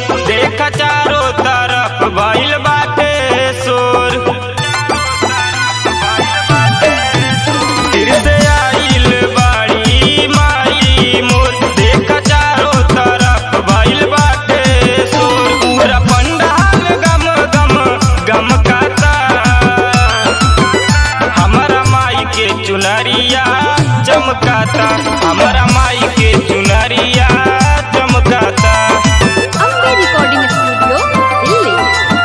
मोर देख चारों तरफ भइल बाटे शोर फिर से आइल बाड़ी माई मोर देख चारों तरफ भइल बाटे शोर पूरा पंडाल गम गम गम काता हमारा माई के चुनरिया चमकाता हमारा माई के चुनरिया चमकाता अम्बे रिकॉर्डिंग स्टूडियो दिल्ली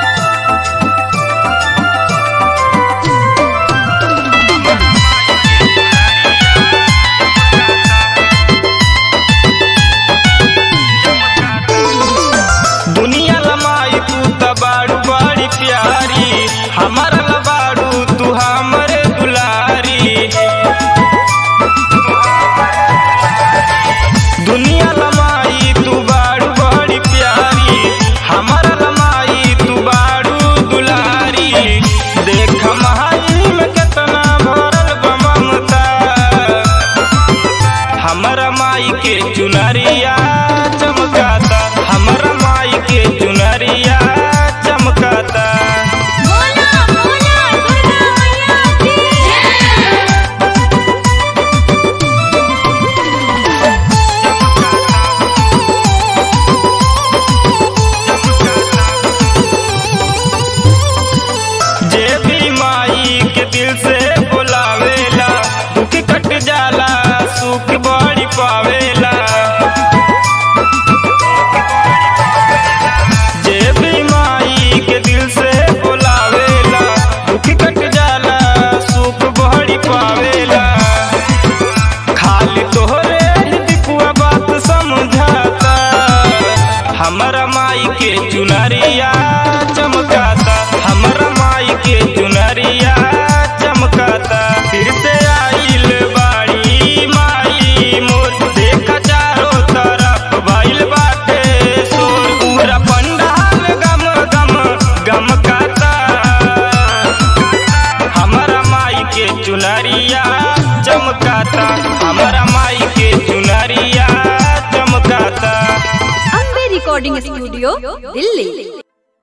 दुनिया लमाई तू त बाड़ू बड़ी प्यारी हमारा लबाड़ू तू हमरे दुलारी दुनिया लमाई तू बाड़ू बड़ी प्यारी हमारा लमाई तू बाड़ू दुलारी देख महाई में कितना भरल बा ममता हमारा माई के चुनरिया चमकाता हमारा माई के चुनरिया चमकाता बोला बोला दुर्गा मैया की जे भी माई के दिल से बुलावेला दुख कट जाला सुख बड़ी पावेला जे भी माई के दिल से बुलावेला दुख कट जाला सुख बड़ी पावेला खाली तोहरे ही दिपुआ बात समझाता हमारा माई के चुनरिया चमकाता हमारा माई के चुनरिया चमकाता फिर से आइल बाड़ी माई मोर देख चारों तरफ भइल बाटे शोर पूरा पंडाल गम गम गम काता हमारा माई के चुनरिया चमकाता हमारा माई के चुनरिया चमकाता अम्बे रिकॉर्डिंग स्टूडियो दिल्ली